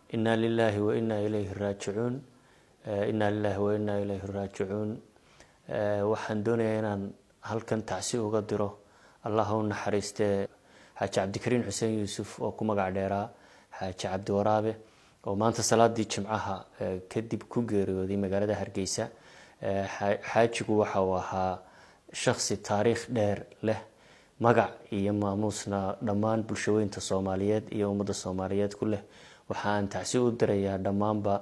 inaa lilaahi wa inaa ilayhi raajicuun inaa lilaahi wa inaa ilayhi raajicuun waxaan doonayaa inaan halkan tacsi uga diro allah u naxariistee xaaji cabdikariin xuseen yuusuf oo ku magac dheeraa xaaji cabdi waraabe oo maanta salaadii jimcaha kadib ku geeriyooday magaalada hargeysa xaajigu waxa uu ahaa shaksi taariikh dheer leh magac iyo maamuusna dhammaan bulshaweynta soomaaliyeed iyo ummadda soomaaliyeed ku leh waxa aan tacsi u dirayaa dhammaanba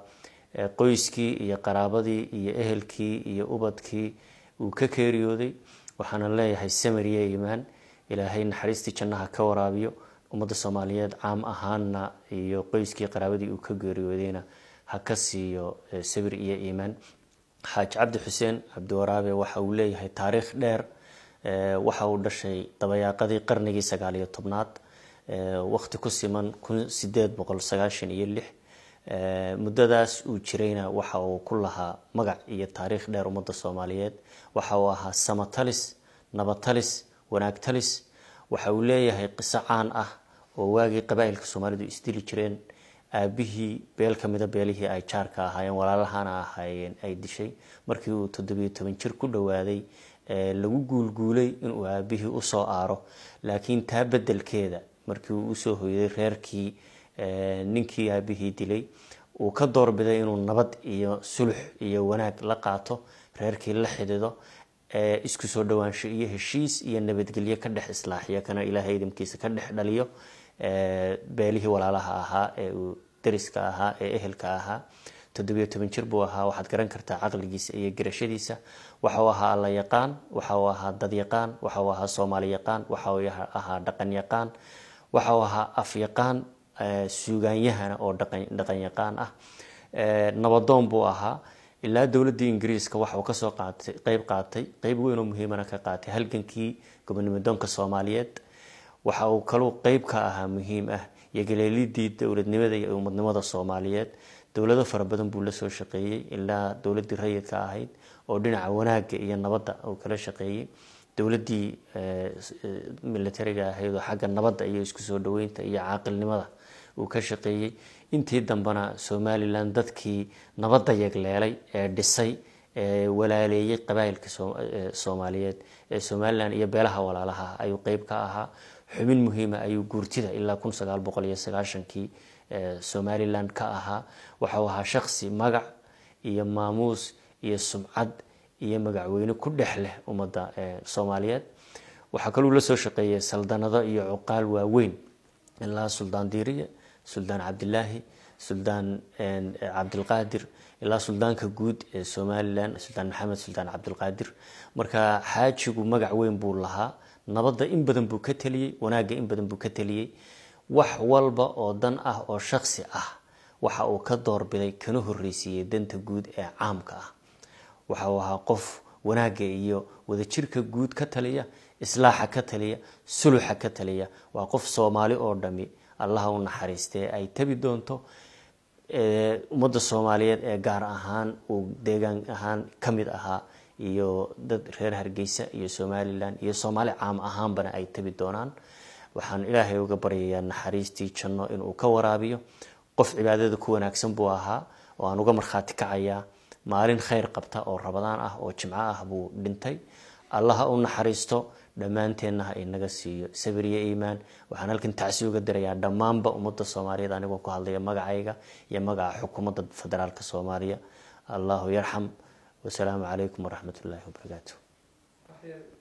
qoyskii iyo qaraabadii iyo ehelkii iyo ubadkii uu ka geeriyooday waxaana leeyahay samariye imaan ilaahay naxariistii jannaha ka waraabiyo ummadda soomaaliyeed caam ahaanna iyo qoyskii qaraabadii uu ka geeriyoodayna ha ka siiyo sabir iyo iimaan xaaji cabdi xuseen cabdiwaraabe waxa uu leeyahay taariikh dheer waxa uu dhashay dabayaaqadii qarnigii sagaal iyo tobnaad waqti ku siman kun sideed boqol sagaashan iyo lix muddadaas uu jirayna waxa uu ku lahaa magac iyo taariikh dheer ummadda soomaaliyeed waxa uu ahaa samatalis nabatalis wanaagtalis waxa uu leeyahay qiso caan ah oo waagii qabaa-ilka soomaalidu isdili jireen aabihii beel ka mida beelihii ay jaarka ahaayeen walaalahana ahaayeen ay dishay markii uu toddobiyo toban jir ku dhowaaday lagu guulguulay inuu aabihii usoo aaro laakiin taa bedelkeeda markii uu usoo hoyday reerkii ninkii aabihii dilay uu ka doorbiday inuu nabad iyo sulux iyo wanaag la qaato reerkii la xidido isku soo dhawaansho iyo heshiis iyo nabadgelyo ka dhex islaaxiyo kana ilaahay idamkiisa ka dhex dhaliyo beelihii walaalaha ahaa ee uu dariska ahaa ee ehelka ahaa toddobiyo toban jir buu ahaa waxaad garan kartaa caqligiisa iyo garashadiisa waxa uu ahaa alla yaqaan waxa uu ahaa dad yaqaan waxa uu ahaa soomaali yaqaan waxa uu ahaa dhaqan yaqaan waxa uu ahaa af yaqaan suugaanyahana oo dhaqan yaqaan ah nabadoon buu ahaa ilaa dowladii ingiriiska waxa uu kasoo qaatay qeyb qaatay qeyb weyn oo muhiimana ka qaatay halgankii gobonimodoonka soomaaliyeed waxa uu kaluu qeyb ka ahaa muhiim ah iyo galeelidii dowladnimada iyo umadnimada soomaaliyeed dowlado fara badan buu lasoo shaqeeyey ilaa dowladii rayidka ahayd oo dhinaca wanaaga iyo nabadda uu kala shaqeeyey dowladii militariga ahayd oo xagga nabadda iyo isku soo dhaweynta iyo caaqilnimada uu ka shaqeeyey intii dambena somalilan dadkii nabadda yagleelay ee dhisay ee walaaleeyey qabaailka soomaaliyeed ee somalilan iyo beelaha walaalaha ayuu qeyb ka ahaa xubin muhiima ayuu guurtida ilaa kun sagaal boqol iyo sagaashankii somalilan ka ahaa waxau ahaa shaksi magac iyo maamuus iyo sumcad iyo magacweyne ku dhex leh ummadda soomaaliyeed waxaa kaluu lasoo shaqeeyay saldanado iyo cuqaal waaweyn ilaa suldaan diiriye suldaan cabdilaahi suldaan cabdilqaadir ilaa suldaanka guud ee somalilan suldaan maxamed suldaan cabdilqaadir marka xaajigu magac weyn buu lahaa nabadda in badan buu ka teliyey wanaagga in badan buu ka teliyey wax walba oo dan ah oo shaksi ah waxa uu ka doorbiday kana horreysiiyey danta guud ee caamka ah waxa uu ahaa qof wanaagga iyo wadajirka guud ka taliya islaaxa ka taliya suluxa ka taliya waa qof soomaali oo dhami allaha u naxariistee ay tabi doonto ummadda soomaaliyeed ee gaar ahaan uu deegaan ahaan ka mid ahaa iyo dad reer hargeysa iyo somalilan iyo soomaali caam ahaanbana ay tabi doonaan waxaan ilaahay uga baryayaa naxariistii janno inuu ka waraabiyo qof cibaadada ku wanaagsan buu ahaa oo aan uga markhaati kacayaa maalin khayr qabta oo rabadaan ah oo jimco ah buu dhintay allaha u naxariisto dhammaanteenna ha inaga siiyo sabir iyo iimaan waxaan halkan tacsi uga dirayaa dhammaanba ummadda soomaaliyeed anigoo ku hadlaya magacayga iyo magaca xukuumadda federaalka soomaaliya allahu yarxam wasalaamu calaykum waraxmat ullaahi wabarakaatu